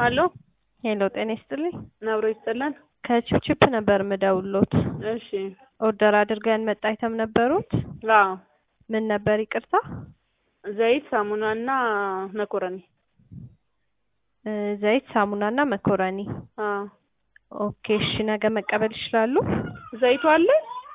አሎ ሄሎ ጤና ይስጥልኝ። ነብሮ ይስጥልን። ከቺፕቺፕ ነበር ምደውሎት። እሺ ኦርደር አድርገን መጣ አይተም ነበሩት። አዎ ምን ነበር ይቅርታ? ዘይት፣ ሳሙናና መኮረኒ። እ ዘይት፣ ሳሙናና መኮረኒ። አዎ ኦኬ እሺ፣ ነገ መቀበል ይችላሉ? ዘይቱ አለ።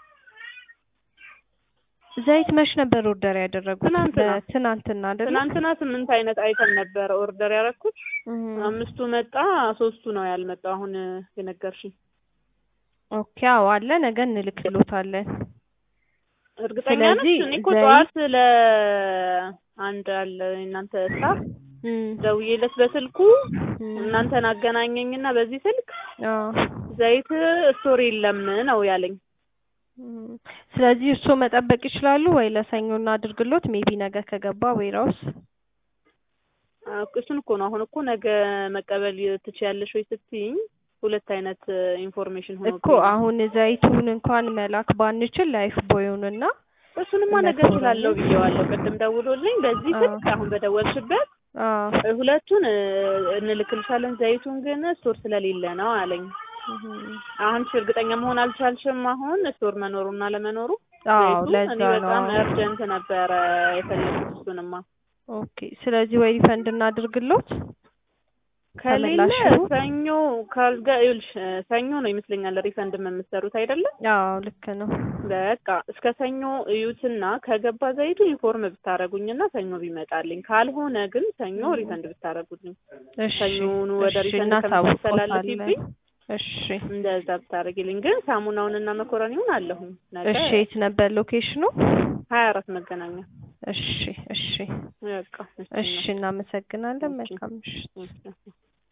ዘይት መች ነበር ኦርደር ያደረጉት? ትናንትና። ትናንትና አይደለ? ትናንትና ስምንት አይነት አይተም ነበረ ኦርደር ያደረኩት። እህ፣ አምስቱ መጣ፣ ሶስቱ ነው ያልመጣው። አሁን የነገርሽኝ ኦኬ አዎ አለ። ነገ እንልክሎታለን። እርግጠኛ ነሽ? ስለዚህ እኔ እኮ ዘይት- ጠዋት ለአንድ አለ እናንተ ስታፍ እም፣ ደውዬለት በስልኩ እም፣ እናንተን አገናኘኝና በዚህ ስልክ አዎ ዘይት ስቶር የለም ነው ያለኝ። እም፣ ስለዚህ እሱ መጠበቅ ይችላሉ ወይ? ለሰኞ እናድርግሎት። ሜቢ ነገ ከገባ ዌራውስ አዎ፣ እሱን እኮ ነው አሁን እኮ ነገ መቀበል ትችያለሽ ወይ ስትይኝ ሁለት አይነት ኢንፎርሜሽን ሆኖ እኮ አሁን ዘይቱን እንኳን መላክ ባንችል ላይፍ ቦዩንና እሱንማ ነገ መኮረኒ። እችላለሁ ብዬዋለሁ። ቅድም ደውሎልኝ በዚህ አዎ። ስልክ አሁን በደወልሽበት አዎ እ፣ ሁለቱን እ፣ እንልክልሻለን ዘይቱን ግን ስቶር ስለሌለ ነው አለኝ። እህ፣ አሁን እሺ፣ እርግጠኛ መሆን አልቻልሽም አሁን ስቶር መኖሩና ለመኖሩ አዎ ዘይቱ ለዛ እኔ ነው። በጣም እርጀንት ነበረ የፈለኩት እሱንማ ኦኬ ስለዚህ ወይ ሪፈንድ እናድርግሎት ከሌለ ተመላሹ? ሰኞ ካልጋ ይኸውልሽ እ፣ ሰኞ ነው ይመስለኛል ሪፈንድ የምትሰሩት አይደለም? አዎ ልክ ነው። በቃ እስከ ሰኞ እዩትና ከገባ ዘይቱ ኢንፎርም ብታረጉኝና ሰኞ ቢመጣልኝ፣ ካልሆነ ግን ሰኞ እም። ሪፈንድ ብታረጉልኝ እሺ ሰኞኑ ወደ እሺ ሪፈንድ እናሳውቅዎታለን። ከምታስተላልፊብኝ እሺ እንደዛ ብታረጊልኝ። ግን ሳሙናውንና መኮረኒውን አለሁኝ ነገ እሺ የት ነበር ሎኬሽኑ? ሀያ አራት መገናኛ እሺ እሺ በቃ እሺ እናመሰግናለን። እሺ። መልካም ምሽት። እሺ።